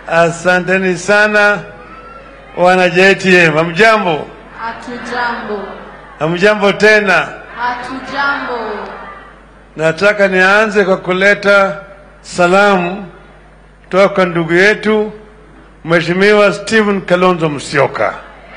Asanteni sana wana JTM. Hamjambo? Hatujambo, Hamjambo tena. hatujambo. Nataka nianze kwa kuleta salamu kutoka kwa ndugu yetu Mheshimiwa Stephen Kalonzo Musyoka.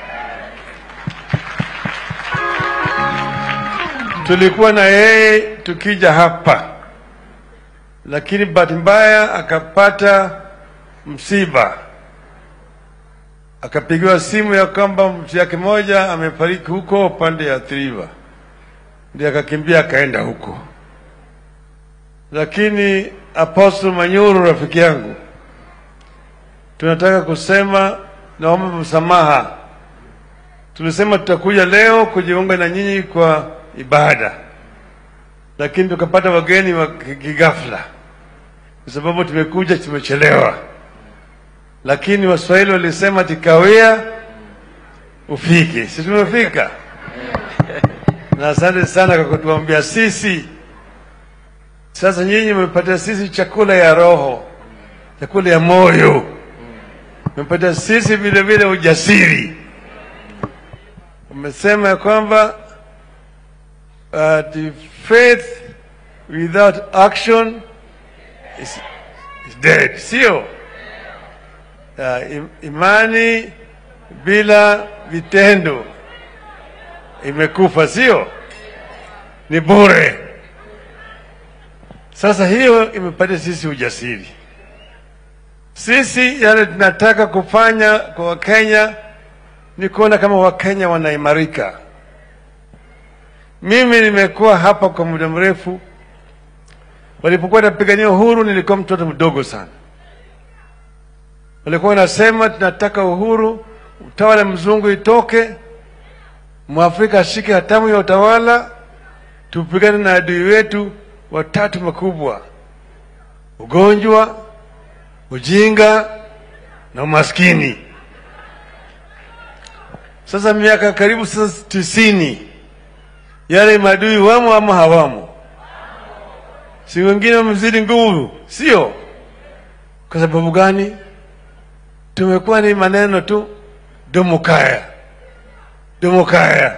Tulikuwa na yeye tukija hapa, lakini bahati mbaya akapata msiba, akapigiwa simu ya kwamba mtu yake moja amefariki huko upande ya Athi River, ndiye akakimbia akaenda huko lakini Apostle Manyuru rafiki yangu, tunataka kusema naomba msamaha. Tulisema tutakuja leo kujiunga na nyinyi kwa ibada, lakini tukapata wageni wa kigafla, kwa sababu tumekuja tumechelewa. Lakini Waswahili walisema tikawia ufike, si tumefika? na asante sana kwa kutuambia sisi sasa nyinyi mmepatia sisi chakula ya roho, chakula ya moyo, mmepatia sisi vile vile ujasiri. Umesema ya kwamba uh, the faith without action is, is dead, sio? Uh, im, imani bila vitendo imekufa, sio? Ni bure. Sasa hiyo imepatia sisi ujasiri. Sisi yale tunataka kufanya kwa Wakenya ni kuona kama Wakenya wanaimarika. Mimi nimekuwa hapa kwa muda mrefu. Walipokuwa napigania uhuru, nilikuwa mtoto mdogo sana. Walikuwa wanasema tunataka uhuru, utawala mzungu itoke, mwafrika ashike hatamu ya utawala, tupigane na adui wetu watatu makubwa: ugonjwa, ujinga na umaskini. Sasa miaka karibu sasa tisini, yale maadui wamo ama hawamo? Si wengine wamezidi nguvu, sio? Kwa sababu gani? Tumekuwa ni maneno tu, domokaya domokaya.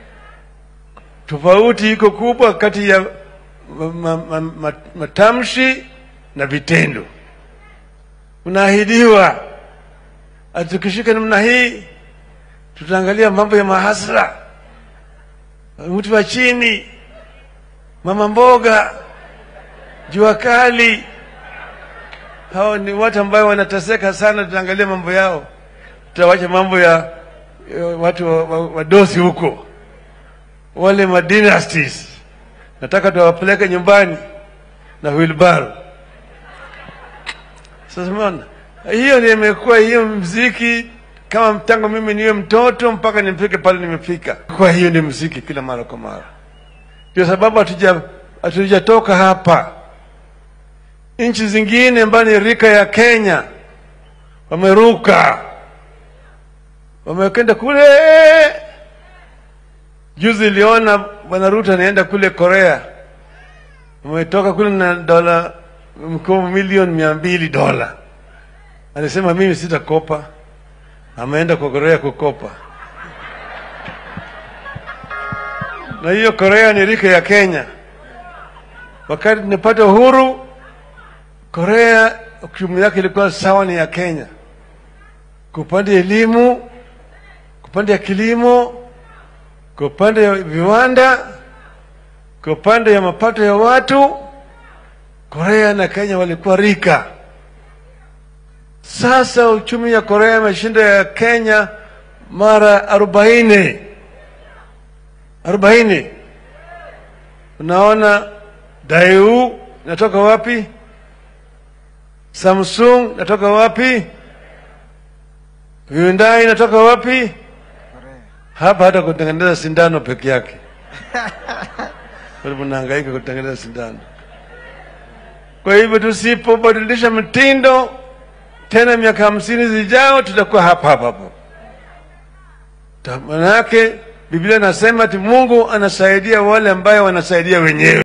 Tofauti iko kubwa kati ya ma, ma, ma, matamshi na vitendo. Unaahidiwa ati tukishika namna hii tutaangalia mambo ya mahasla, mtu wa chini, mama mboga, jua kali. Hao ni watu ambao wanateseka sana, tutaangalia mambo yao, tutawacha mambo ya, ya watu wadosi wa, wa huko, wale madynasties nataka tuwapeleke nyumbani na wheelbarrow. Sasa umeona, hiyo ndio imekuwa hiyo mziki kama tangu mimi niwe mtoto mpaka nimfike pale nimefika, kwa hiyo ni mziki kila mara kwa mara. Ndio sababu hatuja hatujatoka hapa. Nchi zingine ambayo ni rika ya Kenya wameruka, wamekwenda kule Juzi iliona bwana Ruto anaenda kule Korea, ametoka kule na dola mkopo milioni mia mbili dola. Alisema mimi sitakopa, ameenda kwa Korea kukopa. Na hiyo Korea ni rika ya Kenya. Wakati tunapata uhuru, Korea uchumi yake ilikuwa sawa ni ya Kenya, kwa upande elimu, kwa upande ya kilimo kwa upande ya viwanda, kwa upande ya mapato ya watu, Korea na Kenya walikuwa rika. Sasa uchumi ya Korea imeshinda ya Kenya mara arobaini arobaini. Unaona, Daewoo natoka wapi? Samsung natoka wapi? Hyundai natoka wapi? hapa hata kutengeneza sindano peke yake mnahangaika kutengeneza sindano. Kwa hivyo tusipobadilisha mtindo tena, miaka hamsini zijao tutakuwa hapa hapa hapo. Manake Biblia inasema ati Mungu anasaidia wale ambayo wanasaidia wenyewe.